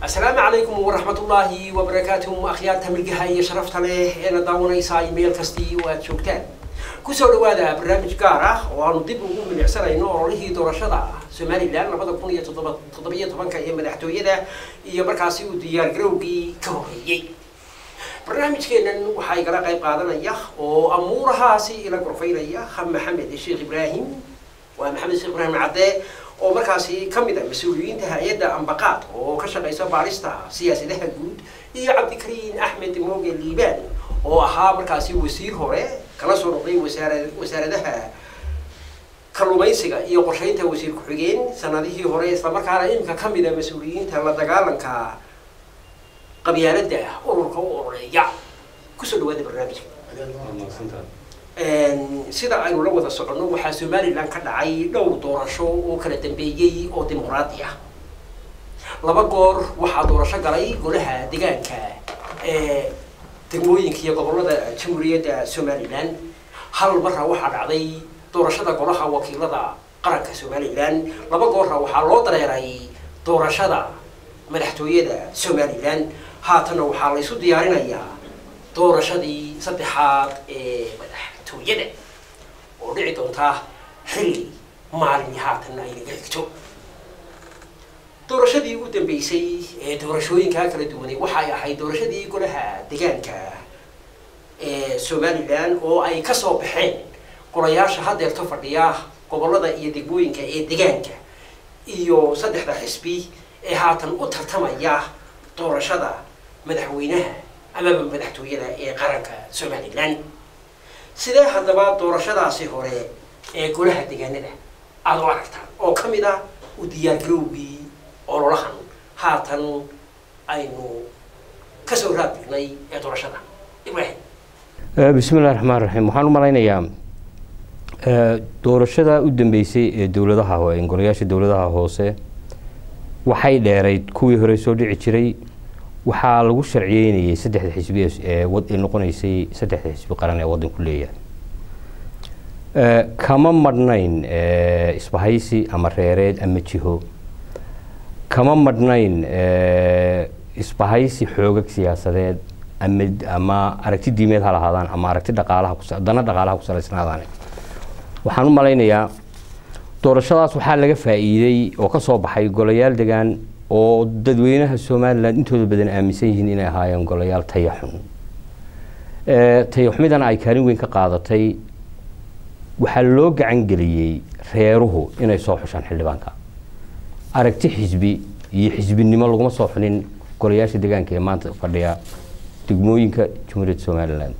asalaamu calaykum waraxmatullaahi wabarakaatuh akhyaarta milgaha iyo sharafta leh eena daawanaysaa meel kastii oo aad joogtaan kusoo dhawaada barnaamij gaar ah oo aanu dib ugu milicsanayno ololihii doorashada somalilan labada kun iyo toddoba toddobiyo tobanka ee madaxtooyada iyo markaasi uu diyaargarowgii ka horeeyey barnaamijkeennan waxaa igala qayb qaadanaya oo amuurahaasi ila gorfaynaya maxamed sheekh ibraahim waa maxamed sheekh ibraahim cadde oo markaasi ka mid a mas-uuliyiinta hay-adda ambaqaad oo ka shaqaysa baarista siyaasadaha guud iyo cabdikariin axmed mooge liibaan oo ahaa markaasi wasiir hore kala soo noqday wasaara wasaaradaha kalluumaysiga iyo qorshaynta wasiir ku-xigeen sanadihii hore islamarkaana iminka ka mid a mas-uuliyiinta la dagaalanka qabyaaladda ururka u ololeeya kusoo dhawaada barnaamijka sida aynu la wada soconno waxaa somalilan ka dhacay dhowr doorasho oo kala dambeeyey oo dimuqraadi ah laba goor waxaa doorasho galay golaha degaanka ee degmooyinka iyo gobolada jamhuuriyadda somalilan hal marra waxaa dhacday doorashada golaha wakiilada qaranka somalilan laba goorna waxaa loo dareeray doorashada madaxtooyada somalilan haatanna waxaa la isu diyaarinayaa doorashadii saddexaad ee madaxtooyada oo dhici doonta xilli maalin haatanna ay naga xigto doorashadii ugu dambeysay ee doorashooyinkaa kala duwanay waxay ahayd doorashadii golaha degaanka ee somalilan oo ay kasoo baxeen golayaasha hadeerto fadhiya gobolada iyo degmooyinka ee degaanka iyo saddexda xisbi ee haatan u tartamaya doorashada madaxweynaha amaba madaxtooyada ee qaranka somalilan sidee haddaba doorashadaasi hore ee golaha degaanada aada u aragtaan oo ka mid ah u diyaargarowgii ololahan haatan aynu kasoo raadbignay ee doorashada ibrahim bismi illahi raxmaan raxiim waxaan u malaynayaa doorashada u dambeysay ee dowladaha golayaasha dowladaha hoose waxay dheerayd kuwii hore soo dhici jiray waxaa lagu sharciyeynayay saddexda xisbi ee noqonaysay saddexda xisbi qaran ee waddanku leeyahay kama madhnayn isbahaysi ama reereed ama jiho kama madhnayn isbahaysi xoogag siyaasadeed ama ama aragti diimeed ha lahaadaan ama aragti dhaqaalaha dana dhaqaalaha ku salaysnaadaan waxaan u malaynayaa doorashadaas waxaa laga faa'iiday oo ka soo baxay golayaal degaan oo dadweynaha somalilan intooda badan aaminsan yihiin inay ahaayeen golayaal tayaxun tayaxumidana ay kaalin weyn ka qaadatay waxaa loo gacan geliyey reeruhu inay soo xushaan xildhibaanka aragti xisbi iyo xisbinimo laguma soo xunin golayaasha deegaanka ee maanta fadhiya degmooyinka jamhuuriyadda somalilan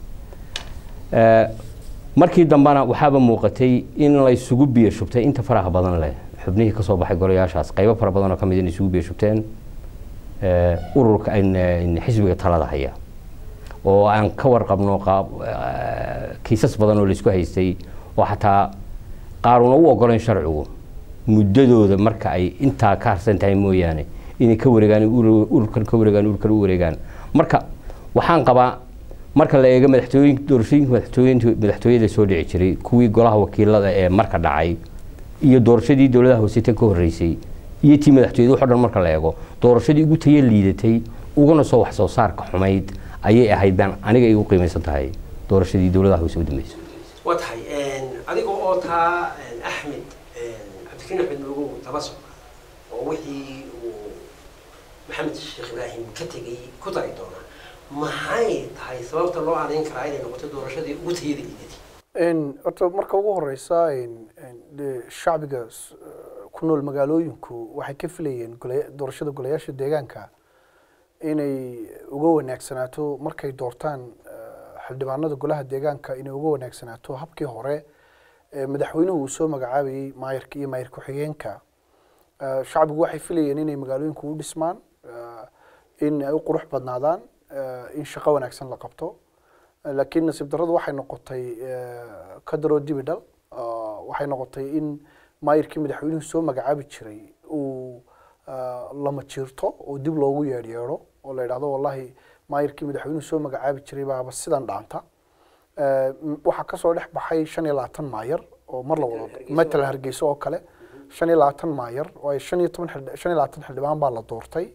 markii dambena waxaaba muuqatay in la isugu biyo shubtay inta faraha badan leh xubnihii kasoo baxay golayaashaas qaybo fara badan oo ka mid in isugu biyo shubteen ururka xisbiga talada haya oo aan ka warqabno kiisas badan oo laisku haystay oo xataa qaaruna u ogolayn sharcigu muddadooda marka ay intaa ka harsan tahay mooyaane inay ka wareegaan ururkan ka wareegaan ururkan u wareegaan marka waxaan qabaa marka la eego madaxtooyin doorashooyinka madaxtooyinta madaxtooyada soo dhici jiray kuwii golaha wakiilada ee marka dhacay iyo doorashadii dowladaha hoose tan ka horreysay iyo tii madaxtooyada waxo dhan marka la eego doorashadii ugu tayo liidatay uguna soo wax soo saarka xumayd ayay ahayd baan aniga igu qiimaysan tahay doorashadii dowladaha hoose u dambeysay waa tahay adiga oo taa axmed cabdikariin axmed moogow daba socda oo wixii uu maxamed sheekh ibraahim ka tegay ku dari doona maxay tahay sababta loo adeyn karaa inay noqoto doorashadii ugu tayada liidatay horta marka ugu horeysa shacbiga ku nool magaalooyinku waxay ka filayeen doorashada golayaasha deegaanka inay uga wanaagsanaato markay doortaan xildhibaanada golaha deegaanka inay uga wanaagsanaato habkii hore madaxweynuhu uu soo magacaabayey maayarka iyo maayar ku-xigeenka shacbigu waxay filayeen inay magaalooyinku u dhismaan in ay u qurux badnaadaan in shaqo wanaagsan la qabto laakiin nasiib darradu waxay noqotay kadaroo dibi dhal waxay noqotay in maayirkii madaxweynuhu soo magacaabi jiray uu lama jiirto oo dib loogu yeedhyeedho oo la yidhahdo wallahi maayirkii madaxweynuhu soo magacaabi jiray baaba sidan dhaanta waxaa kasoo dhex baxay shan iyo labaatan maayar oo mar la wado matalan hargeysa oo kale shan iyo labaatan maayar oo ay shan iyo toban xildhi- shan iyo labaatan xildhibaan baa la doortay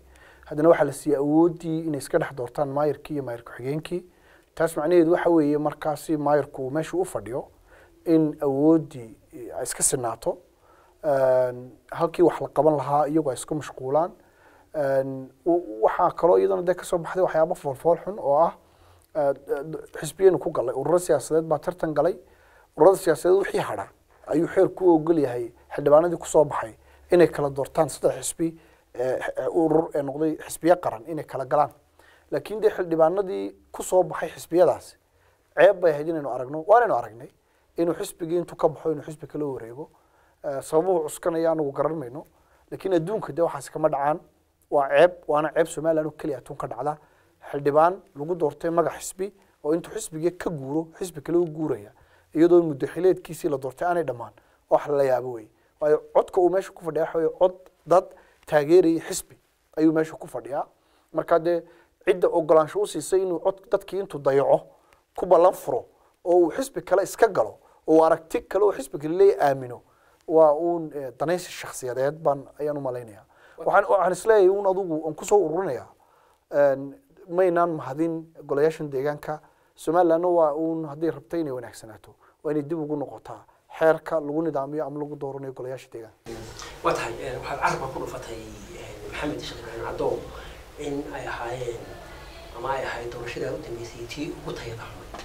haddana waxaa la siiyey awooddii inay iska dhex doortaan maayirkii iyo maayir ku-xigeenkii taas macnaheedu waxa weeye markaasi maayirku uu meesha u fadhiyo in awooddii ay iska sinaato Een, halkii wax la qaban lahaa iyagu ay isku mashquulaan Een, w- waxaa kaloo iyadana dee kasoo baxday waxyaabo foolfool xun oo ah eh, d- xisbiyaynu ku galay ururo siyaasadeed baa tartan galay ururada siyaasadeed wixii hadha ayuu xeerku u ogol yahay xildhibaanadii kusoo baxay inay kala doortaan saddex xisbi eh, eh, urur ee noqday xisbiye qaran inay kala galaan laakiin dee xildhibaanadii kusoo baxay xisbiyadaasi ceeb bay ahayd inaynu aragno waanaynu aragnay inuu xisbigii intuu ka baxo inuu xisbi kala wareego Eh, sababuhu cuskanaya anagu garan mayno laakiin adduunka dee waxaasi kama dhacaan waa ceeb waana ceeb somaliland oo keliya adduun ka dhacda xildhibaan lagu doortay magac xisbi oo intuu xisbigii ka guuro xisbi kale u guuraya iyadoo muddo xileedkiisii la doortay aanay dhammaan wax la yaabo wey waayo codka uu meesha ku fadhiya waxa weye cod dad taageeraya xisbi ayuu meesha ku fadhiyaa marka dee cidda ogolaansho u siisay inuu cod dadkii intuu dayaco ku ballan furo oo uu xisbi kale iska galo oo uu aragti kale oo xisbi kale leeya aamino waa uun eh, danaysi shakhsiyadeed baan ayaan u malaynayaa waxaan waxaan isleeyahay uun adugu aan kusoo ururinayaa een, maynaan mahadin golayaashan deegaanka somalilandna waa uun hadday rabtay inay wanaagsanaato waa inay dib ugu noqotaa xeerka lagu nidaamiyo ama lagu dooranayo golayaasha deegaanka waa tahay eh, waxaad carabka ku dhufatay eh, maxamed sheekh ibraahim caddow in ay ahaayeen ama ay ahayd doorashada u dambeysay tii ugu tayada xumay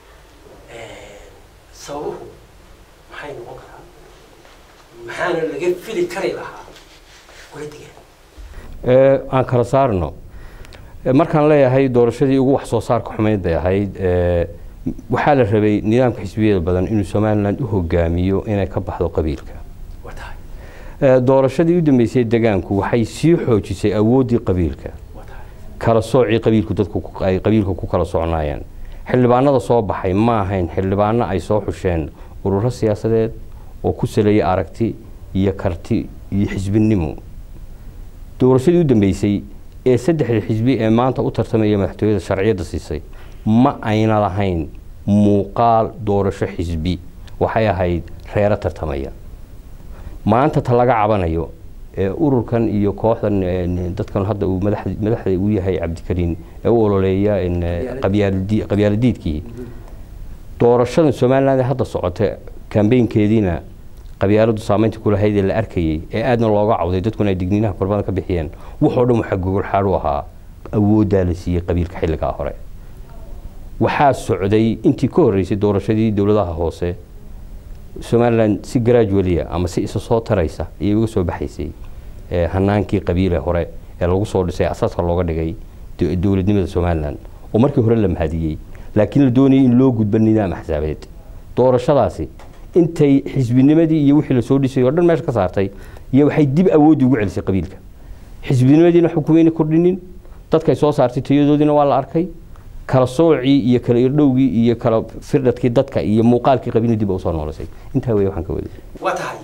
Eh, sababuhu maxay noqon karaa maxaana laga fili kari lahaa kula digaan Ee, aan kala saarno Ee, markaan leeyahay doorashadii ugu wax soo saarka xumeyd bay ahayd ee, waxaa la rabay nidaamka xisbiyada badan inuu somaliland u hogaamiyo inay ka baxdo qabiilka waa tahay Ee, doorashadii u dambeysay degaanku waxay sii xoojisay awooddii qabiilka waa tahay kala soocii qabiilku dadku ku- ay qabiilka ku kala socnaayeen xildhibaanada soo baxay ma ahayn xildhibaano ay soo xusheen ururo siyaasadeed oo ku saleeyay aragti iyo karti iyo xisbinimo doorashadii u dambeysay ee saddexda xisbi ee maanta u tartamaya madaxtooyada sharciyadda siisay ma ayna lahayn muuqaal doorasho xisbi waxay ahayd reero tartamaya maanta ta laga cabanayo ee ururkan iyo kooxdan ee, dadkan hadda uu madax- madaxda u yahay cabdikariin ee u ololeeya in, ee, qabyaaladi- qabyaaladiidkii doorashadan somaliland ee hadda socota kambeynkeediina qabyaaladu saameynta ku lahayd ee la arkayay ee aadna looga cawday dadkuna ay digniinaha korbada ka bixiyeen waxoo dhan waxaa gogol xaad u ahaa awooddaa la siiyey qabiilka xilligaa hore waxaa socday intii ka horreysay doorashadii dowladaha hoose somaliland si gradualia ama si isa soo taraysa ayay uga soo baxaysay ee, hanaankii qabiile hore ee lagu soo dhisay asaaska looga dhigay do- dowladnimada somaliland oo markii hore la mahadiyey laakiin la doonayay in loo gudbo nidaam axsaabeed doorashadaasi intay xisbinimadii iyo wixii lasoo dhisay oo dhan meesha ka saartay iyo waxay dib awoodii ugu celisay qabiilka xisbinimadiina xukumayna kordhinin dadkay soo saartay tayadoodiina waa la arkay kala soocii iyo kala irdhowgii iyo kala firdhadkii dadka iyo muuqaalkii qabiilna dib usoo noolisay intaa wey waxaan ka waday waa tahay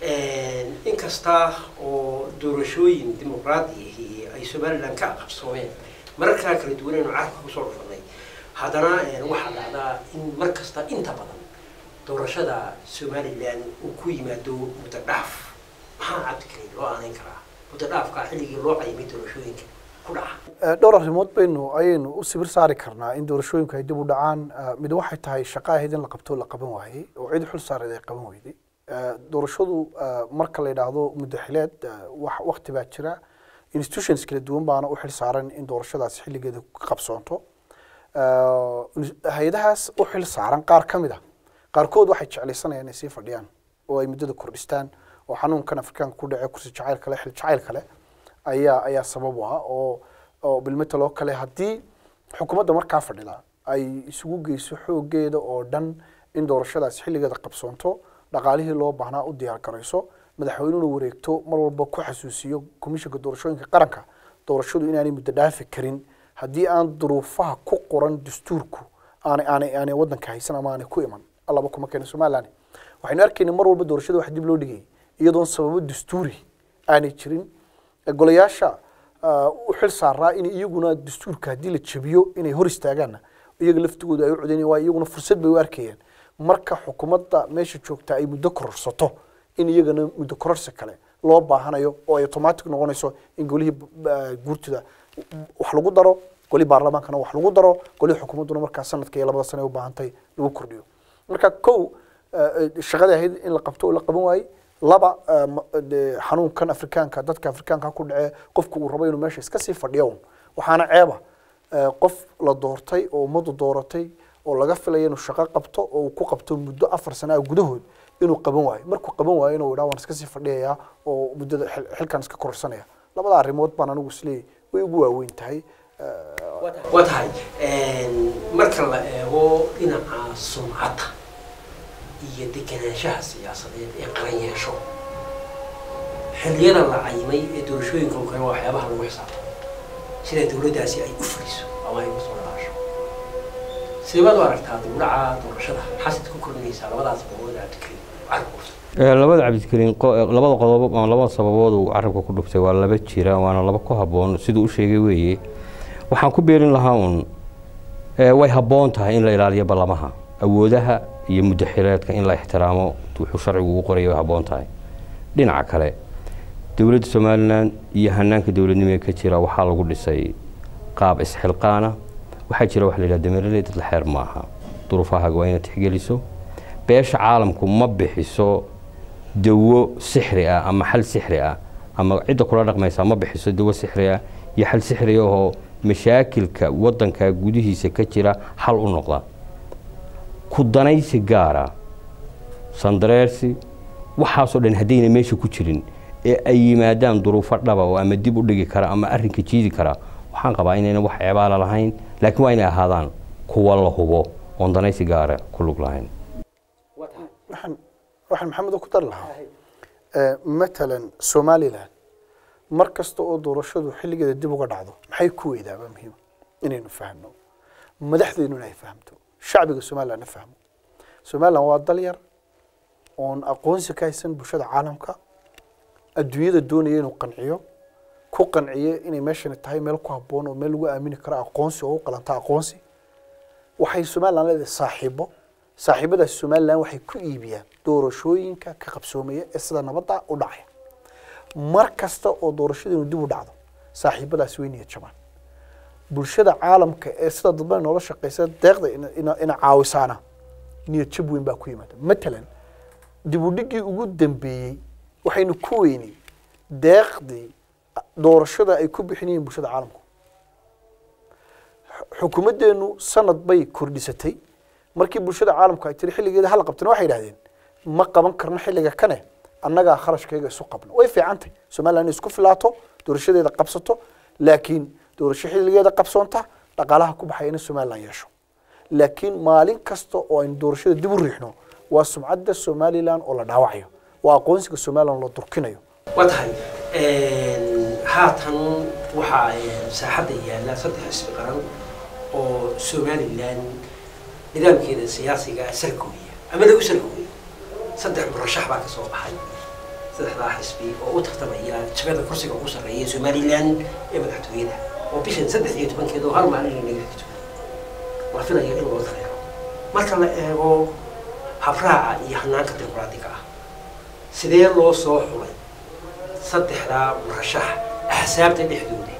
inkasta oo doorashooyin dimuqraadi ay somaliland ka qabsoomeen mararkaa kala duwanaynu carabka kusoo dhufanay haddana waxaa dhacdaa in mar kasta inta badan doorashada somaliland uu ku yimaado muddo dhaaf maxaa cabdikariin loo aanayn karaa muddo dhaafka xilligii loo qayimay doorashooyinka ku dhaca dhowr arrimood baynu ayaynu u sibir saari karnaa in doorashooyinku ay dib u dhacaan Eh, mid waxay tahay shaqo ahayd in la qabto la qaban waayey oo cid xul saareed ay qaban weyday Eh, doorashadu eh, marka la yidhaahdo muddo xileed eh, wax waqti baa jira institutions kala duwan baana u xil saaran in doorashadaasi xilligeeda ka qabsoonto Eh, hay-adahaas u xil saaran qaar ka mid a qaarkood waxay jeclaysanayaan inay sii fadhiyaan oo ay muddada kordhistaan oo xanuunkan afrikaanka ku dhacay kursi jacayl kale xil jacayl kale ayaa ayaa sabab u ah oo oo bilmetal oo kale haddii xukuumadda markaa fadhida ay isugu geyso xoogeeda oo dhan in doorashadaasi xilligeeda qabsoonto dhaqaalihii loo baahnaa u diyaar garayso madaxweynuhuna wareegto mar walba ku xasuusiyo komishanka doorashooyinka qaranka doorashadu inaanay muddo dhaafi karin haddii aan duruufaha ku qoran dastuurku aanay aanay aanay waddanka haysan ama aanay ku iman allaba kuma keena somaliland waxaynu arkaynay mar walba doorashada wax dib loo dhigayay iyadoon sababo dastuuri aanay jirin golayaasha ah, u xil saaraa in iyaguna dastuurka haddii la jabiyo inay hor istaagaanna iyaga laftigooda ay u codaynayaan waa iyaguna fursad bay u arkayeen marka xukuumadda meesha joogta ay muddo kororsato in iyagana muddo kororsi kale loo baahanayo oo ay automatic noqonayso in golihii eh, guurtida wax lagu daro golihii baarlamaankana wax lagu daro golihii xukuumadduna markaa sanadka iyo labada sane ay u baahantay lagu kordhiyo marka kow eh, eh, shaqadii ahayd in la qabto oo la qaban waayey laba eh, ma- de- xanuunkan afrikaanka dadka afrikaanka ku dhacee qofku uu rabo inuu meesha iska sii fadhiyo un waxaana ceeba eh, qof la doortay oo ummaddu dooratay oo laga filaya inuu shaqo qabto oo uu ku qabto muddo afar sana ah gudahood inuu qaban waayo markuu qaban waayo inuu idhaa waan iska sii fadhiyayaa oo muddada xil- xilkan iska kororsanaya labada arrimood baan anigu isleeyahy way ugu waaweyn tahay Eh, waa tahay marka la eego dhinaca sumcadda iyo degenaanshaha siyaasadeed ee qaran yeesho xilliyada la cayimay ee doorashooyinka oo kale waa waxyaabaha lagu xisaabtamo sida dowladdaasi ay u fuliso ama ay usoo dhalaasho sideebaad u aragtaa dowlaca doorashada xasid ku kordhinaysaa labadaas boqood cabdikariim carabkuurta Ee, labada cabdikariin qo- ee, labada qodob ama labada sababood uu carabka ku dhuftay waa laba jira waana laba ku habboon siduu u sheegay weeye waxaan ku beerin lahaa un ee, way habboon tahay in la ilaaliyo ballamaha awoodaha iyo muddo xileedka in la ixtiraamo wuxuu sharcigu u qoraya way habboon tahay dhinaca kale dowladda somalilan iyo hanaanka dowladnimo ee ka jira waxaa lagu dhisay qaab isxilqaana waxaa jira wax la yidhaha dameereley dad la xeer maaha duruufahaaga waa inaad tixgeliso beesha caalamku ma bixiso dawo sixri ah ama xal sixri ah ama cidda kula dhaqmaysa ma bixiso dawo sixri ah iyo xal sixri ah oo mashaakilka wadanka gudihiisa ka jira xal u noqda ku danaysi gaara sandareersi waxaasoo dhan haddayna meesha ku jirin ee ay yimaadaan duruufo dhaba oo ama dib u dhigi kara ama arrinka jiidi kara waxaan qabaa inayna wax ceebaala lahayn laakiin waa inay ahaadaan kuwa la hubo oon danaysi gaara ku lug lahayn waxaan waxaan maxamed ku dari lahaa eh, matalan somalilan mar kasta oo doorashadu xilligeeda dib uga dhacdo maxay ku weydaaba muhiima inaynu fahno madaxdeennuna ay fahamto shacbiga somalilandna fahmo somaliland waa dal yar oon aqoonsi ka haysan bulshada caalamka adduunyada doonaya inuu qanciyo ku qanciyo inay meeshani tahay meel ku habboon oo meel lagu aamini karo aqoonsi oo u qalanta aqoonsi waxay somaliland leedahay saaxiibo saaxiibadaas somaliland waxay ku iibiyaan doorashooyinka ka qabsoomaya ee sida nabadda u dhacaya mar kasta oo doorashadeenu dib u dhacdo saaxiibadaas way niyad jabaan bulshada caalamka ee sida dadba noola shaqeysa deeqda ina- ina ina caawisaana niyad jab weyn baa ku yimaada matalan dib u dhigii ugu dambeeyey waxaynu ku weynay deeqdii doorashada ay ku bixinayeen bulshada caalamku xukuumaddeenu sanad bay kordhisatay markii bulshada caalamku ay tiri xilligeeda hala qabtana waxay yidhahdeen ma qaban karno xilliga kane annagaa kharashkayga isu qabno way fiicantay somaliland inay isku filaato doorashadeeda qabsato laakiin doorasho xilligeeda qabsoonta dhaqaalaha ku baxaya in somaliland yeesho laakiin maalin kasta oo aynu doorashada dib u riixno waa sumcadda somaliland oo la dhaawacayo waa aqoonsiga somaliland loo durkinayo waa tahay haatan waxaa saaxadda yaalla saddex xisbi qaran oo somalilan nidaamkeeda siyaasiga sargooya ama lagu sargooya saddex murashax baa ka soo baxay saddexdaa xisbi oo u tartamaya jagada kursiga ugu sarreeya somalilan ee madaxtooyada oo bishan saddex iyo tobankeeda oo hal maalin inaga xigto la filaya in loo dareero marka la eego habraaca iyo hanaanka dimuqraadiga ah sidee loo soo xulay saddexdaa murashax axsaabta dhexdooda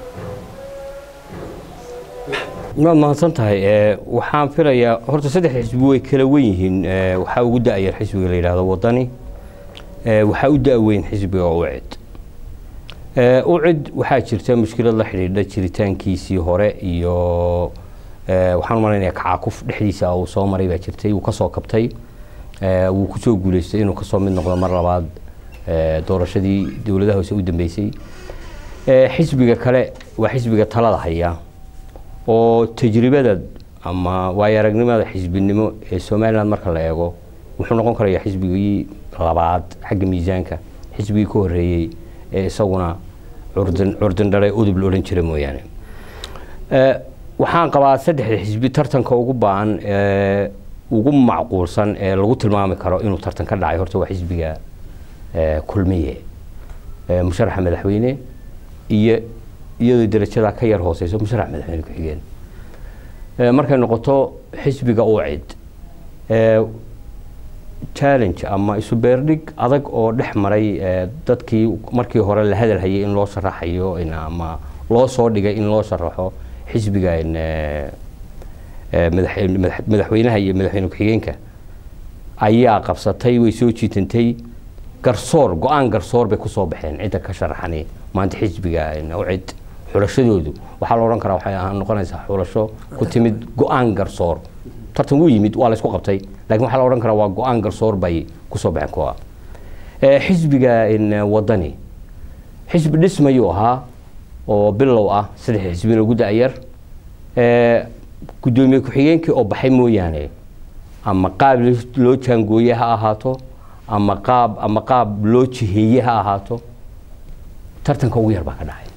waad mahadsan tahay ee, waxaan filayaa horta saddex xisbi way kala wen yihiin ee, waxaa ugu da-yar xisbiga la yidhaahdo wadani ee, waxaa u da-weyn xisbiga ucid Ee, ucid waxaa jirta mushkilad la xidhiidha jiritaankiisii hore iyo ee, waxaan u malaynayaa kacakuf dhexdiisa uu soo maray baa jirtay wuu kasoo kabtay ee, wuu kusoo guuleystay inuu kasoo mid noqdo mar labaad ee, doorashadii dowladaha hoose u dambeysay Ee, xisbiga kale waa xisbiga talada haya oo tajribada ama waayo aragnimada xisbinimo ee somaliland marka la eego wuxuu noqon karayaa xisbigii labaad xagga miisaanka xisbigii ka horeeyey ee isaguna curdan curdan dhale udub la odhan jira mooyaane Ee, waxaan qabaa saddexda xisbi tartanka ugu baahan ee ugu macquulsan ee lagu tilmaami karo inuu tartan ka dhacay horta waa xisbiga ee, kulmiye ee, musharaxa madaxweyne iyo iyadoo darajadaa ka yar hooseyso musharax madaxweyne ku-xigeen Ee, markay noqoto xisbiga ucid ee, challenge ama isu beerdhig adag oo dhex maray eh, dadkii markii hore la hadal hayay in loo sharaxayo in ama loo soo dhigay in loo sharaxo xisbiga in, eh, eh, madax- madax- madaxweynaha iyo madaxweyne ku-xigeenka ayaa qabsatay way soo jiitantay garsoor go-aan garsoor bay kusoo baxeen cidda ka sharaxani maanta xisbiga in ucid xulashadoodu waxaa la odhan karaa waxay ahaan noqonaysaa xulasho ku timid go-aan garsoor tartan wuu yimid waa la isku qabtay laakiin waxaa la odhan karaa waa go-aan garsoor bay kusoo baxeen kuwa Eh, xisbiga in eh, wadani xisbi dhismayuu ahaa oo bilow ah saddex xisbina ugu da-yar Eh, guddoomiye ku-xigeenkii oo baxay mooyaane ama qaab loo jaangooye ha ahaato ama qaab ama qaab loo jiheeye ha ahaato tartanka ugu yar baa ka dhacay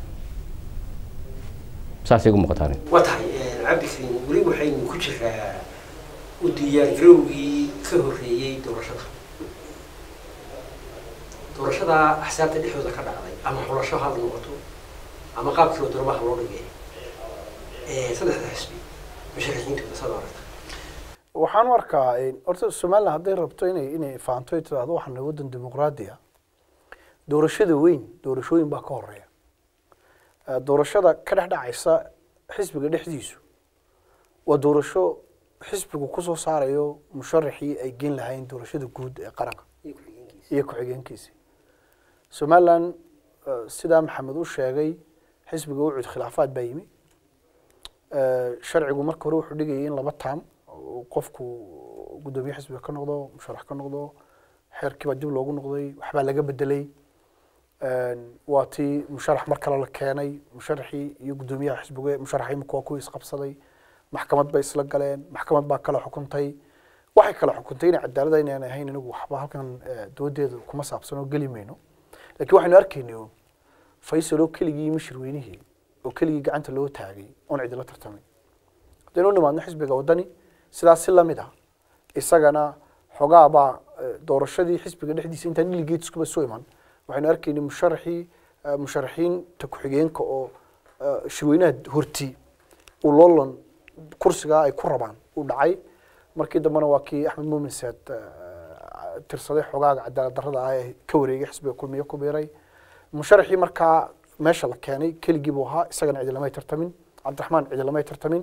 saasay igu muuqataa aniga. waa tahay cabdikariim weli waxaynu ku jiraa u diyaargarowgii ka horreeyey doorashada doorashada axsaabta dhexdooda ka dhacday ama xulasho ha noqoto ama qaabkii oo doomaha loo dhigay ee saddexda xisbi musharaxiintooda saad u aragta waxaan u arkaa in- horta somalilan hadday rabto inay inay fahanto ay tiraahdo waxaan waddan dimuqraadi ah doorashada weyn doorashooyin baa ka horeeya Eh, doorashada ka dhex dhacaysa xisbiga dhexdiisu waa doorasho xisbigu kusoo saarayo musharaxii ay gen lahayn doorashada guud ee qaranka iyo ku-xigeenkiisa iyo ku-xigeenkiisi somalilan eh, sidaa maxamed u sheegay xisbiga ucud khilaafaad baa yimi Eh, sharcigu marka hore wuxuu dhigayay in laba taam uu qofku guddoomiye xisbiga ka noqdo musharax ka noqdo xeerkii baa dib loogu noqday waxbaa laga bedelay waa tii musharax mar kale la keenay musharaxii iyo guddoomiyaha xisbiga musharaxa imika waa kuwii isqabsaday maxkamad bay isla galeen maxkamad baa kala xukuntay waxay kala xukuntay inay cadaalada inaan ahayn inagu waxba halkan eh, doodeeda kuma saabsan oo geli mayno laakiin waxaynu arkaynay uun faysal oo keligii mishir weynihii oo keligii gacanta loo taagay oon cidila tartamay haddaynu u nimaadno xisbiga waddani sidaas si lamid ah isagana xogaabaa eh, doorashadii xisbiga dhexdiisa intaan delegateskuba soo iman waxaynu arkaynay musharaxii eh, musharaxiinta ku-xigeenka oo eh, shirweynaha horti uu loolan kursigaa ay ku rabaan uu dhacay markii dambena waa kii axmed muumin saad eh, tirsaday xogaaga cadaalad darrada ah ee ka wareegay xisbiga kulmiye ku biiray musharaxii markaa meesha la keenay keligii buu ahaa isagana cidi lamay tartamin cabdiraxmaan cidi lamay tartamin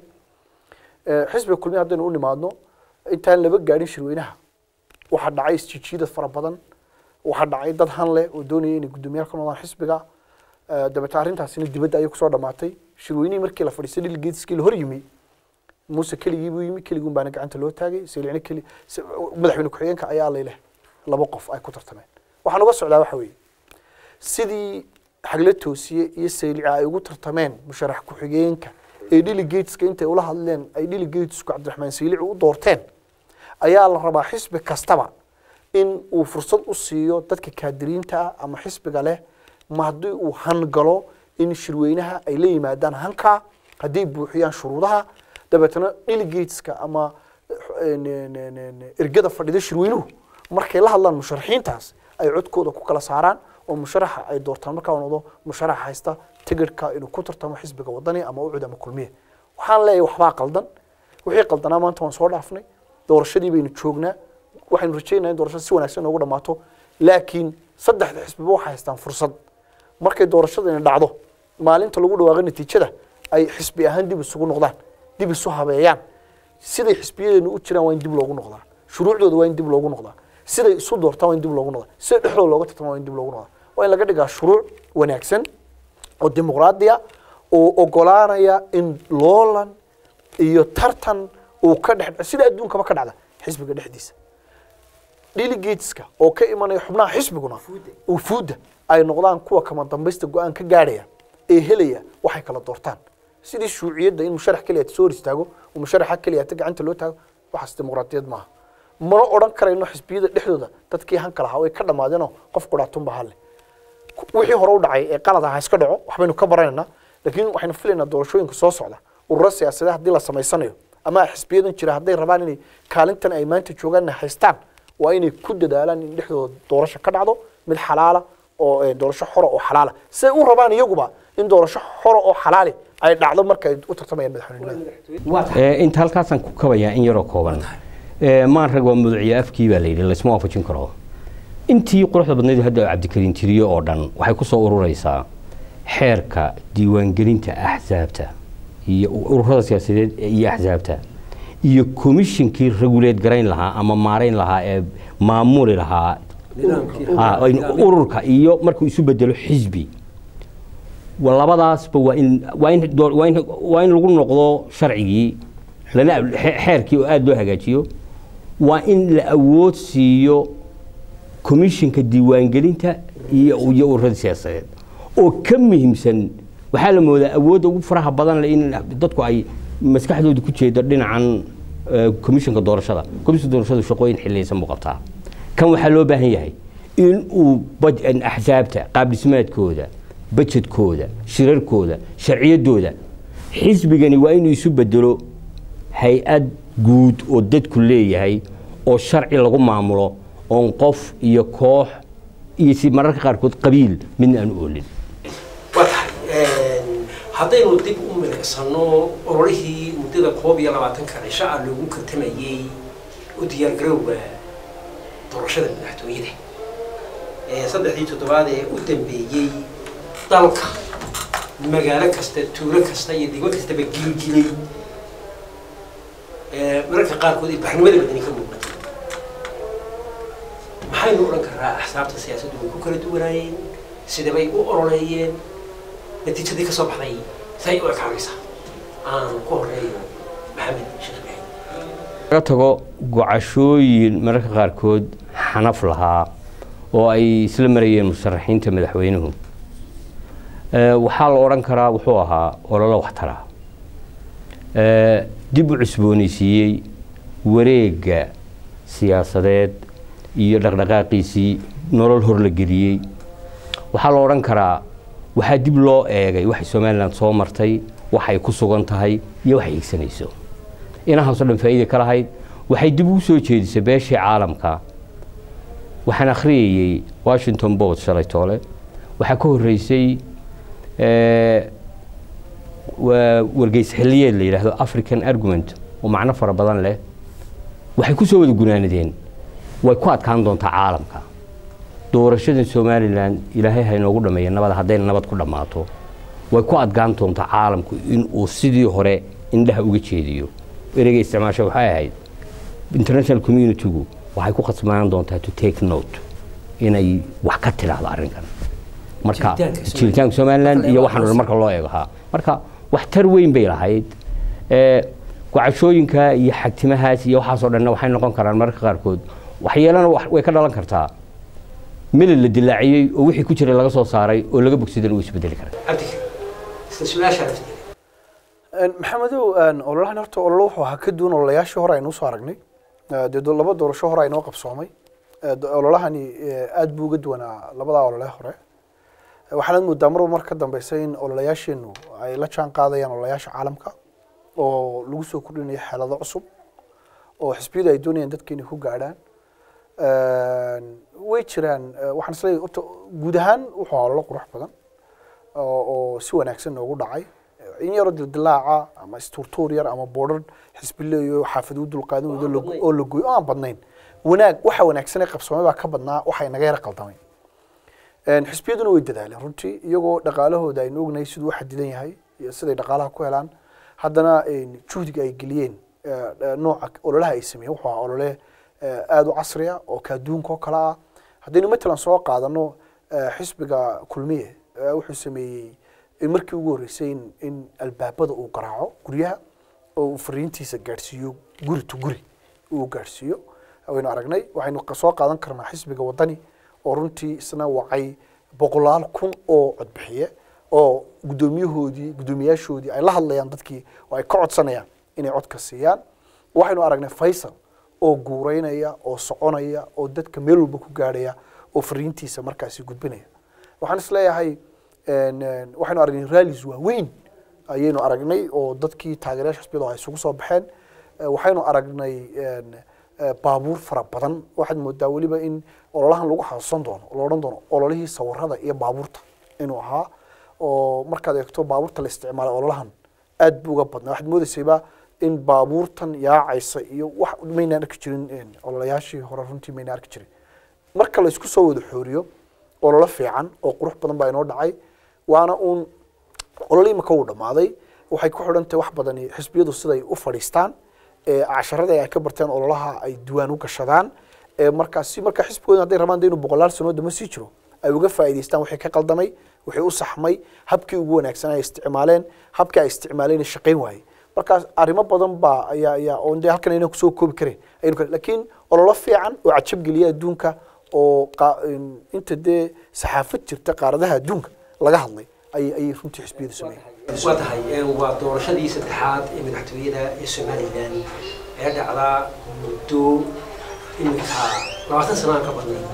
Eh, xisbiga kulmiye haddaynu u nimaadno intaan laba gaadhin shirweynaha waxaa dhacay isjijiidad fara badan waxaa dhacay dad han leh oo doonaya inay guddoomiyaal ka noqdaan xisbiga Eh, dabeete arrintaasina dibadda ayay kusoo dhamaatay shirweynihii markii la fadhiistay delegateskii la hor yimi muuse keligii buu yimi keliguun baana gacanta loo taagay saliicne keli s- madaxweyne ku-xigeenka ayaa layleh laba qof ay ku tartameen waxaan uga socdaa waxa weeye sidii xagle toosiye iyo saylica ay ugu tartameen musharax ku-xigeenka ee delegateska intay ula hadleen ay delegatesku cabdiraxmaan saylici u doorteen ayaa la rabaa xisbi kastaba in uu fursad u siiyo dadka kaadiriinta ah ama xisbiga leh ma haddii uu hangalo in shirweynaha ay la yimaadaan hanka hadday buuxiyaan shuruudaha dabeetana delegateska ama eh, n- n- n- ergada fadhida shirweynuhu markay la hadlaan musharaxiintaas ay codkooda ku kala saaraan oo musharaxa ay doortaan markaa uu noqdo musharax haysta tigidhka inuu ku tartamo xisbiga wadani ama ucud ama kulmiye waxaan leeyahay waxbaa qaldan wixii qaldanaa maanta waan soo dhaafnay doorashadii baynu joognaa waxaynu rajaynayaa in doorashada si wanaagsan noogu dhammaato laakiin saddexda xisbiba waxay haystaan fursad markay doorashadani dhacdo maalinta lagu dhawaaqo natiijada ay xisbi ahaan dib isugu noqdaan dib isu habeeyaan siday xisbiyadeenu u jiraan waa in dib loogu noqdaa shuruucdooda waa in dib loogu noqdaa siday isu doortaan waa in dib loogu noqdaa sida dhexdooda looga tartama waa in dib loogu noqdaa waa in laga dhigaa shuruuc wanaagsan oo dimuqraadiya oo ogolaanaya in loolan iyo tartan uu ka dhex sida adduunkaba ka dhacda xisbiga dhexdiisa delegateska oo ka imanaya xubnaha xisbiguna ufuudda ay noqdaan kuwa kama dambaysta go-aan ka gaadhaya ee helaya waxay kala doortaan sidii shuuciyadda in musharax keliya soo hor istaago oo musharaxa keliya ta gacanta loo taago waxaas dimuqraadiyad maaha mana odhan karayno xisbiyada dhexdooda dadkii hanka lahaa way ka dhammaadeenoo qof qudhaatunba halle wixii hore u dhacay ee qalad ah ha iska dhaco waxbaynu ka baranaynaa laakiin waxaynu filaynaa doorashooyinka soo socda ururo siyaasadeed haddii la samaysanayo ama xisbiyadan jira hadday rabaan inay kaalintan ay maanta joogaanna haystaan waa inay ku dadaalaan in dhexdooda doorasho ka dhacdo mid xalaala oo eh, doorasho xora oo xalaala siday u rabaan iyaguba in doorasho xora oo xalaali ay dhacdo marka ay u tartamayaan madaxweynenimada waa tahay Eh, inta halkaasaan ku kabayaa in yaroo kooban Ee, maan rag waa muduciya afkii baa la yidhi laysma waafajin karo intii quruxda badnayd hadda cabdikariin tiriyo oo dhan waxay ku soo ururaysaa xeerka diiwaangelinta axsaabta iyo ururada siyaasadeed iyo axsaabta iyo komishinkii reguleed garayn lahaa ama maarayn lahaa ee maamuli lahaa Ah, in ururka iyo markuu isu bedelo xisbi wa labadaasba waa in waa in door- waa in waa in lagu noqdo sharcigii lana xe- xeerkii oo aada loo hagaajiyo waa in la awood siiyo komishinka diiwaangelinta iyo iyo ururada siyaasadeed oo ka muhiimsan waxaa la moodaa awoodda ugu faraha badan leh in dadku ay maskaxdooda ku jeedo dhinacan eh, komishinka doorashada komishinka doorashadu shaqooyin xiliyaysan buu qabtaa kan waxaa loo baahan yahay in uu baj- in axsaabta qaab dhismaadkooda bajedkooda shirarkooda sharciyadooda xisbigani waa inuu isu bedelo hay-ad guud oo dadku leeyahay oo sharci lagu maamulo oon qof iyo koox iyo si mararka qaarkood qabiil midna aan u oolin waa tahay haddaynu dib u milicsano ololihii muddada koob iyo labaatanka cisho ah loogu kartamayey u diyaargarowga doorashada madaxtooyada ee saddexdii toddobaad ee u dambeeyey dalka magaalo kasta tuulo kasta iyo degmo kastaba gilgilay ee mararka qaarkood ay baxnimada badani ka muuqatay maxaynu odhan karaa axsaabta siyaasaddu way ku kala duwanaayeen sidabay u ololeeyeen natiijadii ka soo baxday say u ekaanaysaa aan ku horeeyo maxamed sheekh ibraahim laga tago gocashooyin mararka qaarkood xanaf lahaa oo ay isla marayeen musharaxiinta madaxweynuhu Eh, waxaa la odhan karaa wuxuu ahaa ololo waxtara Eh, dib u cusboonaysiiyey wareegga siyaasadeed iyo dhaqdhaqaaqiisii nolol hor la geliyey waxaa la odhan karaa waxaa dib loo eegay waxay somalilan soo martay waxay ku sugan tahay iyo waxay higsanayso inahaasoo dhan faa'iida ka lahayd waxay dib ugu soo jeedisay beeshii caalamka waxaan akhriyayey washington post shalay toole waxaa ka horreysay eh, waa wargeys xilliyeed la yidhaahdo african argument oo macno fara badan leh waxay ku soo wada gunaanadeen way ku adkaan doontaa caalamka doorashadan somalilan ilaahay ha inoogu dhameeya nabad haddayna nabad ku dhammaato way ku adkaan doontaa caalamku inuu sidii hore indhaha uga jeediyo ereyga isticmaasha waxay ahayd international communitygu waxay ku khasbanaan doontaa to take note inay wax ka tidhaahdo arrinkan marka Jiritaanka Somaliland. jiritaanka somaliland Marka la iyo eego waxaan aqoonsi. marka loo eego ha marka waxtar weyn bay lahayd Eh, gocashooyinka iyo xagtimahaas iyo waxaasoo dhanna waxay noqon karaan mararka qaarkood waxyeelana wax- way ka dhalan kartaa milil la dilaaciyey oo wixii ku jiray laga soo saaray oo laga bogsadana uu isbedeli karaa cabdika isla su-aashaa lafteeda Een, maxamedow een, ololahan horta ololo wuxuu ahaa ka duwan ololayaashii hore aynu usoo aragnay Eh, dee do- laba doorasho hore aynoo qabsoomay Eh, do- ololahani eh, aad buu uga duwanaa labadaa olole hore Eh, waxaanad moodaa marba mar ka dambeysa in ololayaasheenu ay la jaan qaadayaan ololayaasha caalamka oo lagu soo kordhinayo xeelado cusub oo xisbiyadu ay doonayaan dadka inay ku gaadhaan Een, way jiraan eh, waxaan isleeyahay horta guud ahaan wuxuu ahaa ololo qurux badan oo oo si wanaagsan noogu dhacay in yaroo dildilaaca ama isturtuur yar ama boodhar xisbileeyo xaafid u dulqaadan weydo la- badnayn. oo la gooyo oo aan badnayn wanaag waxa wanaagsan ee qabsoomay baa ka badnaa waxa inaga yara qaldamay Een, xisbiyaduna way dadaaleen runtii iyagoo dhaqaalahooda aynu ognahay siduu u xadidan yahay iyo siday dhaqaalaha ku helaan haddana een, juhdiga ay geliyeen eh, eh, nooca ololaha ay sameeyeen wuxuu ahaa olole eh, aada u casriya oo kaaduunka oo kale ah haddaynu matalan soo qaadano eh, xisbiga kulmiye eh, wuxuu sameeyey in markii ugu horreysay in, in albaabada uu garaaco guryaha oo uu fariintiisa gaadhsiiyo guri to guri uu gaadhsiiyo waynu aragnay waxaynu qa- soo qaadan karnaa xisbiga wadani oo runtii isna wacay boqolaal kun oo codbixiye oo guddoomiyahoodii guddoomiyaashoodii ay la hadlayaan dadkii oo ay ka codsanayaan inay codka siiyaan waxaynu aragnay faysal oo guureynaya oo soconaya oo dadka meel walba ku gaadhaya oo fariintiisa markaasi gudbinaya waxaan isleeyahay een, een, waxaynu aragnay rallies waaweyn ayaynu aragnay oo dadkii taageerayaasha xisbiyadu ay isugu soo baxeen Eh, waxaynu aragnay een, eh, baabuur fara badan waxaad moodaa weliba in ololahan lagu xasuusan doono oo la odhan doono ololihii sawirada iyo baabuurta inuu ahaa oo markaad eegto baabuurta la isticmaalay ololahan aad buu uga badnaa waxaad moodaysayba in baabuurtan yaacaysa iyo wax maynaan arki jirin een, ololayaashii hore runtii maynaan arki jirin marka la isku soo wada xooriyo ololo fiican oo qurux badan baa inoo dhacay waana uun olole imika uu dhammaaday waxay ku xidhan tahay wax badan iyo xisbiyadu siday u fadhiistaan ee casharada ay ka barteen ololaha ay diwaan u gashadaan ee markaas si marka xisbigooda hadday rabaan de inuu boqolaal sanood dama sii jiro ay uga faa'iidaystaan wixii ka qaldamay wixii u saxmay habkii ugu wanaagsan ay isticmaaleen habkii ay isticmaaleen shaqayn waayey markaas arrimo badan baa ayaa ayaa oon dee halkan aynan kusoo koobi karin aynu kale laakiin ololo fiican oo cajab geliya adduunka oo qa- in- inta dee saxaafad jirta qaaradaha adduunka laga hadlay ayay ayay runtii xisbiyadu sameeyeen waa tahay ee, waa doorashadii saddexaad ee madaxtooyada ee somalilan ee dhacdaa muddo iminka labaatan sano aan ka badnay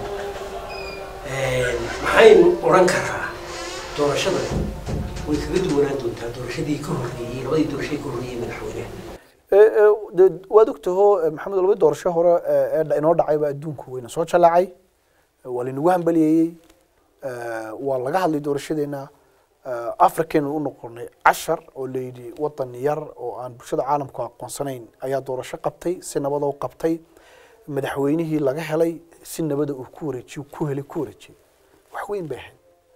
maxaynu odhan karaa doorashadan way kaga duwanaan doontaa doorashadii ka horreeyey labadii doorashadii ka horreeyey madaxweynaha Ee, ee, dee waad ogtaho ee, maxamed laba doorasho hore ee ee dha- inoo dhacay baa adduunku wayna soo jalaacay ee, waa laynagu hambaliyeeyey ee, waa laga hadlay doorashadeena ee, africaynu u noqonay cashar oo layidhi wadan yar oo aan bulshada caalamku aqoonsanayn ayaa doorasho qabtay si nabada u qabtay madaxweynihii laga helay si nabada uu ku wareejiyo ku helay ku wareejiyey wax weyn bay ahayd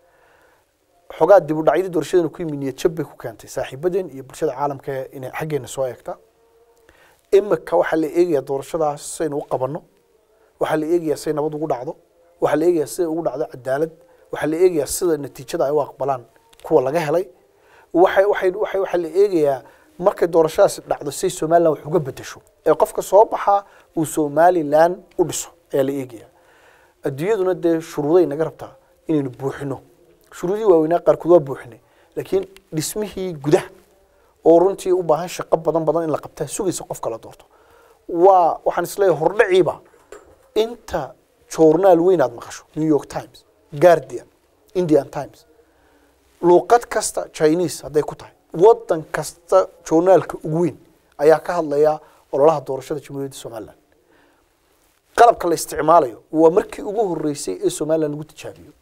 xogaa dib u dhacyadii doorashadeena ku yimi niyad jab bay ku keentay saaxiibadeen iyo bulshada caalamka inay xaggeena soo eegta imika waxaa la eegayaa doorashadaas saynu u qabanno waxaa la eegayaa say nabad ugu dhacdo waxaa la eegayaa siday ugu dhacdo cadaalad waxaa la eegayaa sida natiijada ay u aqbalaan kuwa laga helay waxay waxay waxay waxaa la eegayaa markay doorashadaasi dhacdo say somaliland wax uga bedesho ee qofka soo baxa uu somaliland u dhiso ayaa la eegayaa adduunyaduna dee shuruuday naga rabtaa inaynu buuxino shuruudii waaweynaa qaarkood waa buuxinay laakiin dhismihii gudaha oo runtii u baahan shaqo badan badan in la qabtaa sugaysa qofka la doorto waa waxaan isleeyahay hordhaciiba inta journaal weyn aad maqasho new york times guardian indian times luuqad kasta chinese hadday ku tahay wadan kasta journaalka ugu weyn ayaa ka hadlaya ololaha doorashada jamhuuriyadda somaliland qalabka la isticmaalayo waa markii ugu horeysay ee somaliland lagu tijaabiyo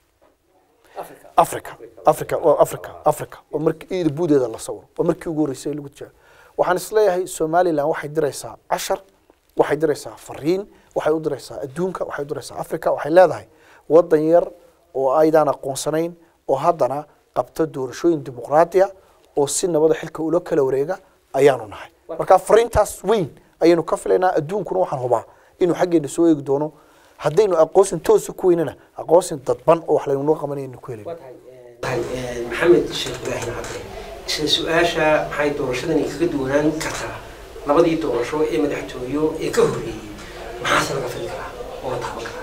africa africa waa africa africa waa markii iyada buudeeda la sawiro waa markii ugu horeysay ee lagu tijaabiyo waxaan isleeyahay somaliland waxay diraysaa cashar waxay diraysaa fariin waxay u diraysaa adduunka waxay u diraysaa africa waxay leedahay wadan yar oo aydaan aqoonsanayn oo haddana qabta doorashooyin dimuqraadiya oo si nabada xilka ula kala wareega ayaanu nahay marka fariintaas weyn ayaynu ka filaynaa adduunkuna waxaan hubaa inuu xaggeena soo eegi doono haddaynu aqoonsin toosa ku weynana aqoonsin dadban oo wax laynunoo qabanaynu ku helin tahay maxamed sheekh ibraahim cabdi isla su-aasha maxay doorashadani kaga duwanaan kartaa labadii doorasho ee madaxtooyo ee ka horreeyey maxaase laga fili karaa oo la taaban karaa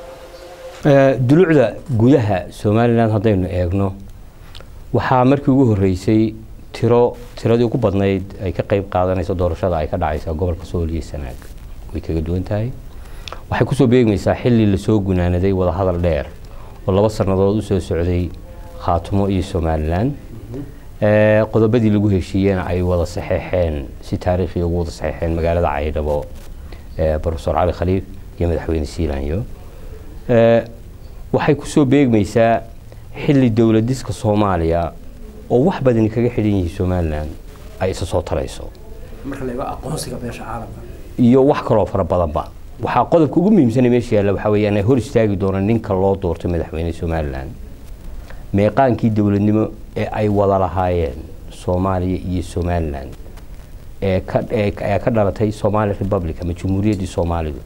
Ee, dulucda gudaha somalilan haddaynu eegno waxaa markii ugu horreysay tiro tiradii ugu badnayd ay ka qayb qaadanayso doorashada ay ka dhacaysa gobolka sool iyo sanaag way kaga duwan tahay waxay kusoo beegmaysaa xilli lasoo gunaanaday wadahadal dheer oo laba sannadood usoo socday khaatumo iyo somalilan Ee, qodobadii lagu heshiiyena ay wada saxeexeen si taariikhi ugu wada saxeexeen magaalada caydhabo ee, profesor cali khaliif iyo madaxweyne siilanyo Ee, waxay kusoo beegmaysaa xilli dowladiska soomaaliya oo wax badani kaga xidhan yihiin somalilan ay isa soo tarayso marka la eego aqoonsiga beesha caalamka iyo wax kaloo fara badanba waxaa qodobka ugu muhiimsana meesha yaalla waxaa weeyaan ay hor istaagi doona ninka loo doortay madaxweyne somalilan meeqaankii dowladnimo ee ay wada lahaayeen soomaaliya iyo somalilan ee ka ee ee ka dhalatay somali republic ama jamhuuriyaddii soomaalidu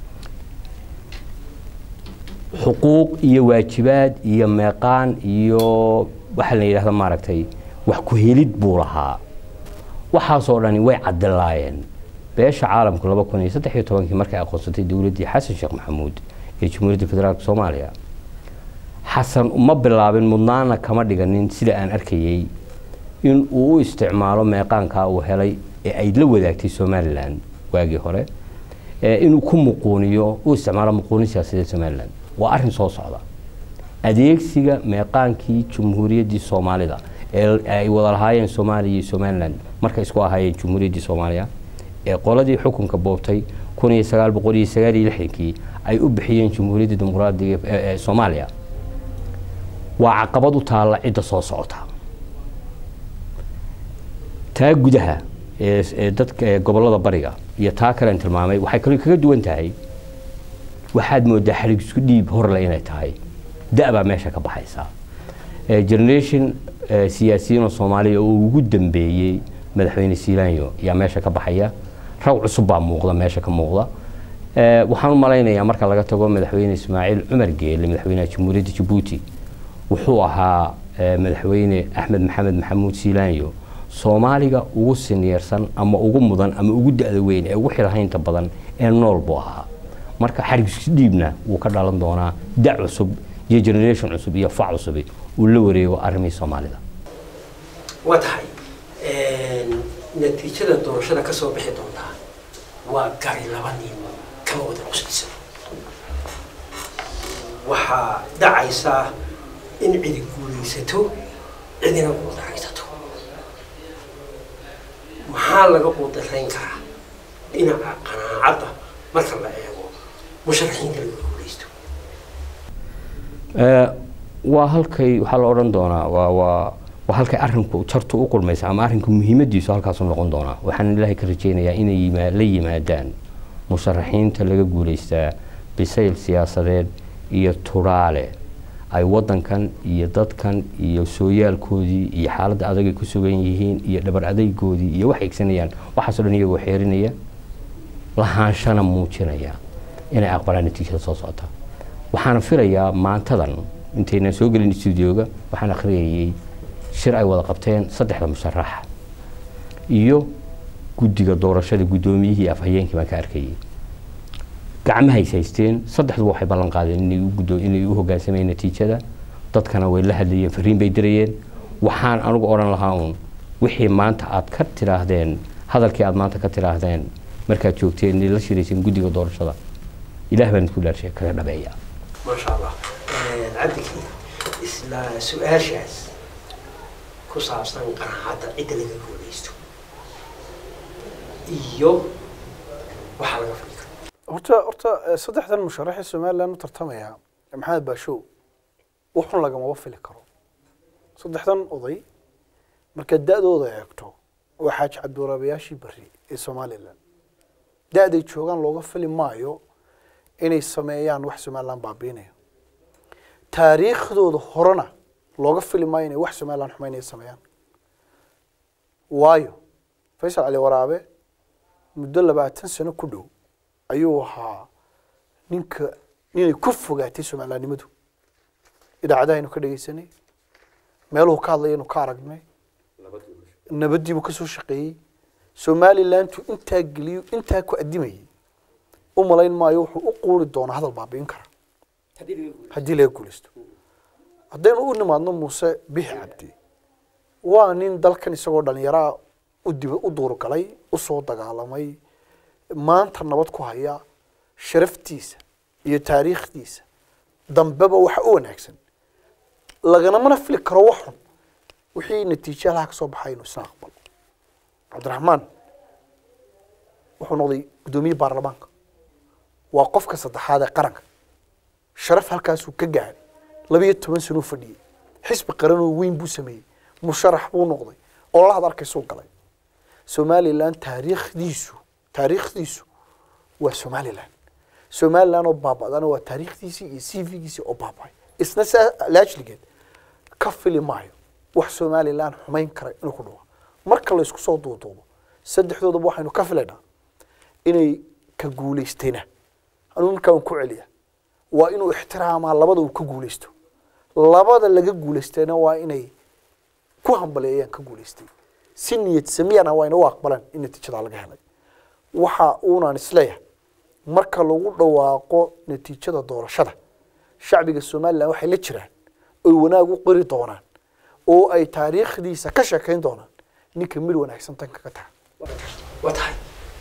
xuquuq iyo waajibaad iyo meeqaan iyo waxa la yidhahda maaragtay wax ku helid buu lahaa waxaasoo dhani way cadilaayeen beesha caalamku laba kun iyo saddex iyo tobankii markay aqoonsatay dowladdii xasan sheekh maxamuud ee jamhuuriyadda federaalk soomaaliya xasan uma bilaabin mudnaana kama dhiganin sida aan arkayey in uu u isticmaalo meeqaankaa uu helay ee ay la wadaagtay somalilan waagii hore ee inuu ku muquuniyo u isticmaalo muquunin siyaasadeed somalilan waa arrin soo socda adeegsiga meeqaankii jamhuuriyaddii soomaalida ee ay wada lahaayeen soomaaliya iyo somalilan markay isku ahaayeen jamhuuriyaddii soomaaliya ee qoladii xukunka boobtay kun iyo sagaal boqol iyo sagaal iyo lixdankii ay u bixiyeen jamhuuriyadda dimuqraadiga ee ee soomaaliya waa caqabad u taalla cidda soo socota taa gudaha ee ee dadka ee gobollada bariga iyo taa kalean tilmaamay waxay kaloo kaga duwan tahay waxaad moodaa xadhig isku dhiib horle inay tahay da' baa meesha ka baxaysa Eh, generation eh, siyaasiyiin oo soomaaliya oo ugu dambeeyey madaxweyne siilaanyo yaa meesha ka baxaya rag cusub baa muuqda meesha ka muuqda Eh, waxaan u malaynayaa marka laga tago madaxweyne ismaaciil cumar geele madaxweynaha jamhuuriyadda jabuuti wuxuu ahaa eh, madaxweyne axmed maxamed maxamuud siilaanyo soomaaliga ugu sinyeersan ama ugu mudan ama ugu da-da weyn ee ugu xilhaynta badan ee nool buu ahaa marka xarigis dhiibna wuu ka dhalan doonaa da cusub iyo generation cusub iyo fac cusubi uu la wareego arrimihii soomaalida waa tahay natiijada doorashada ka soo bixi doontaa waa gari laba nin kama wada qusaysa waxaa dhacaysaa in cidi guulaysato cidina quudaraysato maxaa laga quudarayn karaa dhinaca qanaacadda marka la eego musharaxiinta laga guulaysto Eh, waa halkay waxaa la odhan doonaa waa waa waa halkay arrinku jartu u kulmaysa ama arrinku muhiimadiisu halkaasu noqon doonaa waxaan ilaahay ka rajaynayaa inay yima- la yimaadaan musharaxiinta laga guulaystaa bisayl siyaasadeed iyo turaale ay wadankan iyo dadkan iyo sooyaalkoodii iyo xaaladda adagay ku sugan yihiin iyo dhabar adaygoodii iyo wax egsanayaan waxaasoo dhan iyagoo xeerinaya lahaanshana muujinaya inay aqbalaan natiijada soo socota waxaana filayaa maantadan intaynan soo gelin stuudioga waxaan akhriyayay shir ay wada qabteen saddexda musharaxa iyo guddiga doorashada guddoomiyihii iyo afhayeenkii baan ka arkayay gacmahay is haysteen saddexduba waxay ballan qaadeen inay u guddo inay u hoggaansamayeen natiijada dadkana way la hadlayeen fariin bay dirayeen waxaan anigu odhan lahaa uun wixii maanta aad ka tidhaahdeen hadalkii aad maanta ka tidhaahdeen markaad joogteen inay la shirayseen guddiga doorashada ilaah baan idku dhaarshay kaga dhabeeya ما شاء الله cabdikii isla su-aashaas ku saabsan qanaacadda cidda laga guulaysto iyo waxaa laga fadhi karo horta horta eh, saddexdan musharaxii somaliland u tartamaya maxamed baashow wuxun lagamaba fili karo saddexdan oday markaad da-dooda eegto waa xaaji cabdiwaraabayaashii beri ee somaliland da-day joogaan looga fili maayo inay sameeyaan wax somaliland baabiinaya taariikhdooda horena looga fili maayo inay wax somaliland xumaynaya sameeyaan waayo faysal cali waraabe muddo labaatan sano ku dhow ayuu ahaa ninka ninay ku fogaatay somalilandnimadu idaacadahaynu ka dhegeysanay meeluhu ka hadlayaynu ka aragnay nabadiibuu kasoo shaqeeyey somalilandu intaa geliyo intaa ku adimayay u malayn maayo wuxuu u quuri doonaa hadal baabi'in kara haddii laga guulaysto haddaynu u nimaadno muuse bixi cabdi waa nin dalkan isagoo dhalinyaraa u dib u duurgalay usoo dagaalamay maanta nabad ku haya sharaftiisa iyo taariikhdiisa dambeba waxa u wanaagsan laganamana fili karo wax xun wixii natiijo halaha ka soo baxay inuu isna aqbalo cabdiraxmaan wuxuu noqday guddoomiye baarlamaanka waa qofka saddexaad ee qaranka sharaf halkaasuu ka gaaray labiyo toban sanuu fadhiyey xisbi qaranoo weyn buu sameeyey musharax buu noqday oo lahad arkaysuu galay somaliland taariikhdiisu taariikhdiisu waa somaliland somaliland oo baaba'dana waa taariikhdiisii iyo c v-giisii oo baaba'ay isna saa laajligeed ka fili maayo wax somaliland xumayn kara inuu ku dhawa marka la isku soo duuduubo saddexdoodaba waxaynu ka filaynaa inay ka guulaystayna anuu markaa un ku celiya waa inuu ixtiraamaa labada uu ka guulaysto labada laga guulaystayna waa inay ku hambaleeyaan ka guulaystay si niyad samiyana waa ina u aqbalaan in natiijadaa laga helay waxa uunaan isleeyahay marka lagu dhawaaqo natiijada doorashada shacbiga somaliland waxay la jiraan oy wanaag u qori doonaan oo ay taariikhdiisa ka sheekayn doonaan ninka mid wanaagsan tan kaga taga waa tahay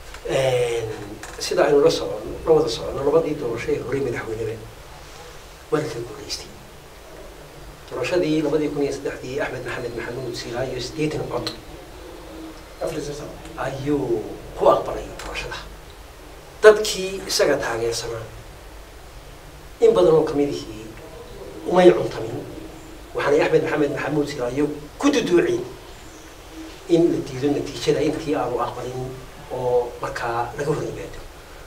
sida aynu la socono la wada socono labadii doorasho ee horey madaxweyneba waa la kala guulaystay doorashadii labadii kun iyo saddexdii axmed maxamed maxamuud silaayo sideetan cod ayuu ku aqbalay doorashada dadkii isaga taageersanaa in badan oo kamidihii umay cuntamin waxaanay axmed maxamed maxamuud silaayo ku duduuceen in la diido natiijada intii aanu aqbalin oo markaa laga hor yimaado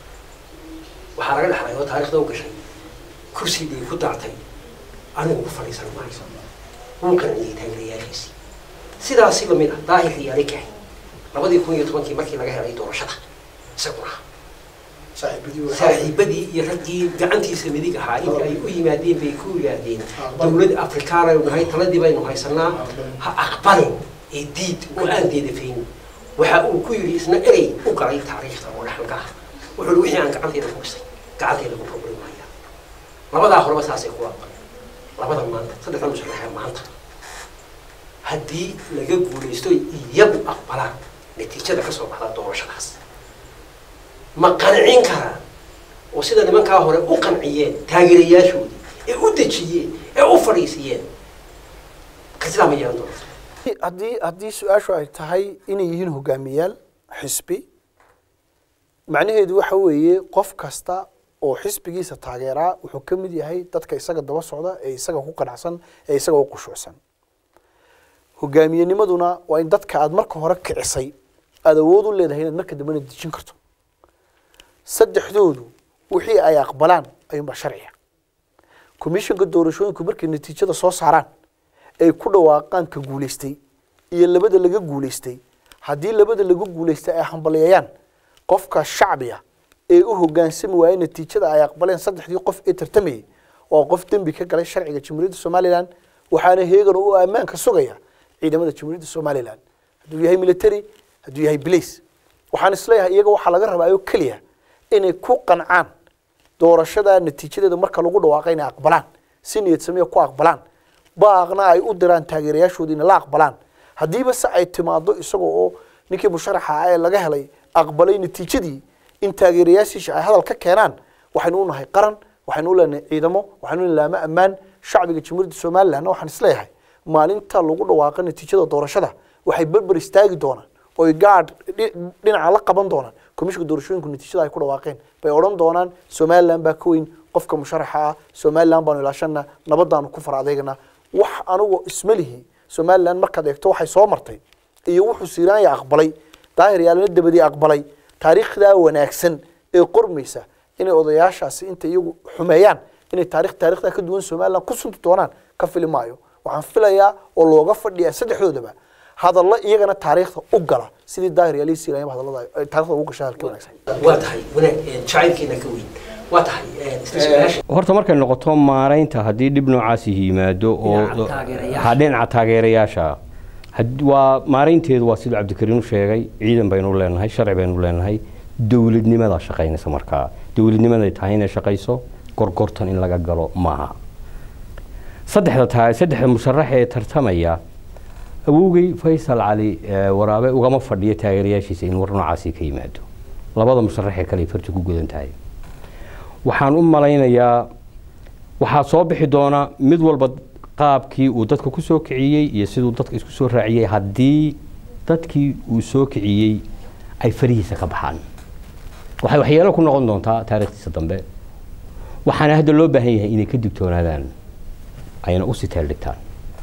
waxaa laga dhexlay oo taarikhda u gashay kursigii ku daatay anigu ku fadhiisan maayo wuu qanciyey taageerayaashiisii sidaasi lamid ah daahir riyaale kahay labadii kun iyo tobankii markii laga helay doorashada isaguna saaxiibadii iyo raggii gacantiisa midig ahaa inta ay u yimaadeen bay ku yidhaahdeen dowlad afrikaan aynu nahay taladii baynu haysanaa ha aqbalin ee diid oo aan deedafayn waxa uu ku yidhi isna erey u galay taariikhda oo dhaxalka ah wuxuu wixii aan gacanteeda ku dhisay gacanteeda ku problem maya labadaa horeba saasay ku aqbaleen labada maanta saddexda musharaxee maanta haddii laga guulaysto iyagu aqbalaan natiijada kasoo baxda doorashadaas ma qancin karaan oo sida nimankaa hore u qanciyeen taageerayaashoodii ee u dejiyeen ee u fadhiisiyeen ka sidaa ma yeelan doonto haddii haddii su-aashu ay tahay inay yihiin hogaamiyaal xisbi macnaheedu waxa weeye qof kasta oo xisbigiisa taageeraa wuxuu ka mid yahay dadka isaga daba socda ee isaga ku qanacsan ee isaga u qushuucsan hogaamiyenimaduna waa in dadka aada marka hore kicisay aada awood u leedahay inaad marka dambena dejin karto saddexdoodu wixii ay aqbalaan ayuunbaa sharciga commissionka doorashooyinku markay natiijada soo saaraan ay ku dhawaaqaan ka guulaystay iyo labada laga guulaystay haddii labada laga guulaystay ay hambaliyeeyaan qofka shacbiga ee u hogaansami waayey natiijada ay aqbaleen saddexdii qof ee tartamayay waa qof dembi ka galay sharciga jamhuuriyadda somalilan waxaana heegan u ammaanka sugaya ciidamada jamhuuriyadda somalilan hadduu yahay military hadduu yahay blace waxaan isleeyahay iyaga waxaa laga rabaa oo keliya inay ku qancaan doorashada natiijadeeda marka lagu dhawaaqay inay aqbalaan si niyad sameeya ku aqbalaan baaqna ay u diraan taageerayaashooda inay la aqbalaan haddiiba se ay timaado isagoo oo ninkii musharaxa ah ee laga helay aqbalay natiijadii in taageerayaashiisa ay hadal ka keenaan waxaynu u nahay qaran waxaynu u leenahay ciidamo waxaynu u laama ammaan shacbiga jamhuuriyadda somalilandna waxaan isleeyahay maalinta lagu dhawaaqo natiijada doorashada waxay berber istaagi doonaan oy gaadh dhinaca la qaban doonaan komishinka doorashooyinku natiijada ay ku dhawaaqeen bay odhan doonaan somaliland baa ka weyn qofka musharaxa ah somaliland baanu ilaashana nabadaanu ku far adeegna wax anugu isma lihi somaliland markaad eegto waxay soo martay iyo wuxuu siiraanya aqbalay daahir yaalana dabadii aqbalay taariikhdaa wanaagsan ee qormaysa inay odayaashaasi inta iyagu xumeeyaan inay taarikh taarikhdaa ka duwan somaliland ku sunti doonaan ka fili maayo waxaan filayaa oo looga fadhiyaa saddexdoodaba hadallo iyagana taariikhda u gala sidii daahir yaalii siiraanyaba hadallada taarikhda ugu gashay hadalkii wanaagsan waa tahay wanaag jacaylkiina ka weyn waa tahay isla su-aasha horta markay noqoto maaraynta haddii dhib noocaasi yimaado oo Dhinaca taageerayaasha. ha dhinaca taageerayaasha had- waa maaraynteedu waa siduu cabdikariin u sheegay ciidan baynu leenahay sharci baynu leenahay dowladnimadaa shaqaynaysa markaa dowladnimaday tahay inay shaqayso gorgortan in laga galo maaha saddexda taa saddexda musharax ee tartamaya awowgay faysal cali ee, waraabe ugama fadhiyo taageerayaashiisa in war noocaasi ka yimaado labada musharax ee kale ay farta ku gudan tahay waxaan u malaynayaa waxaa soo bixi doona mid walba qaabkii uu dadka ku soo kiciyey iyo siduu dadka isku soo raaciyey haddii dadkii uu soo kiciyey ay farihiisa ka baxaan waxay waxyeelo ku noqon doontaa taariikhdiisa dambe waxaana hadda loo baahan yahay inay ka digtoonaadaan ayna usii teeldhigtaan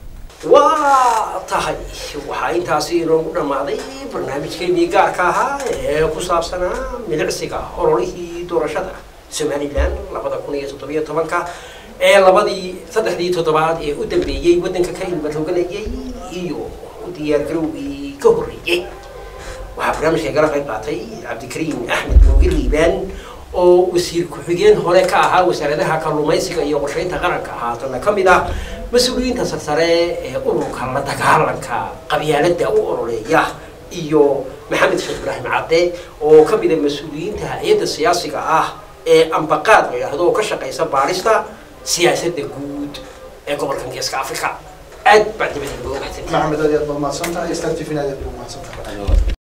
waa tahay waxaa intaasi inoogu dhammaaday barnaamijkeennii gaarka ahaa ee ku saabsanaa milicsiga ololihii doorashada somalilan labada kun iyo toddobiyo tobanka ee labadii saddexdii toddobaad ee u dambeeyey waddanka ka ilmarooganayay iyo u diyaargarowgii ka horreeyey waxaa barnaamijka igala qayb qaatay cabdikariim axmed mooge liibaan oo wasiir ku-xigeen hore ka ahaa wasaaradaha kalluumaysiga iyo qorsheynta qaranka haatana ka mid ah mas-uuliyiinta sarsare ee ururka la dagaalanka qabyaaladda u ololeeya iyo maxamed sheekh ibraahim cadde oo ka mid a mas-uuliyiinta hay-adda siyaasiga ah ee ambaqaad la yidhaahdo oo ka shaqaysa baarista siyaasadda guud ee gobolkan geeska africa aad baa dibadii looga baxsan maxamed aad iyo aad baad mahadsan tahay star t v aad iyo aad baad mahadsan tahay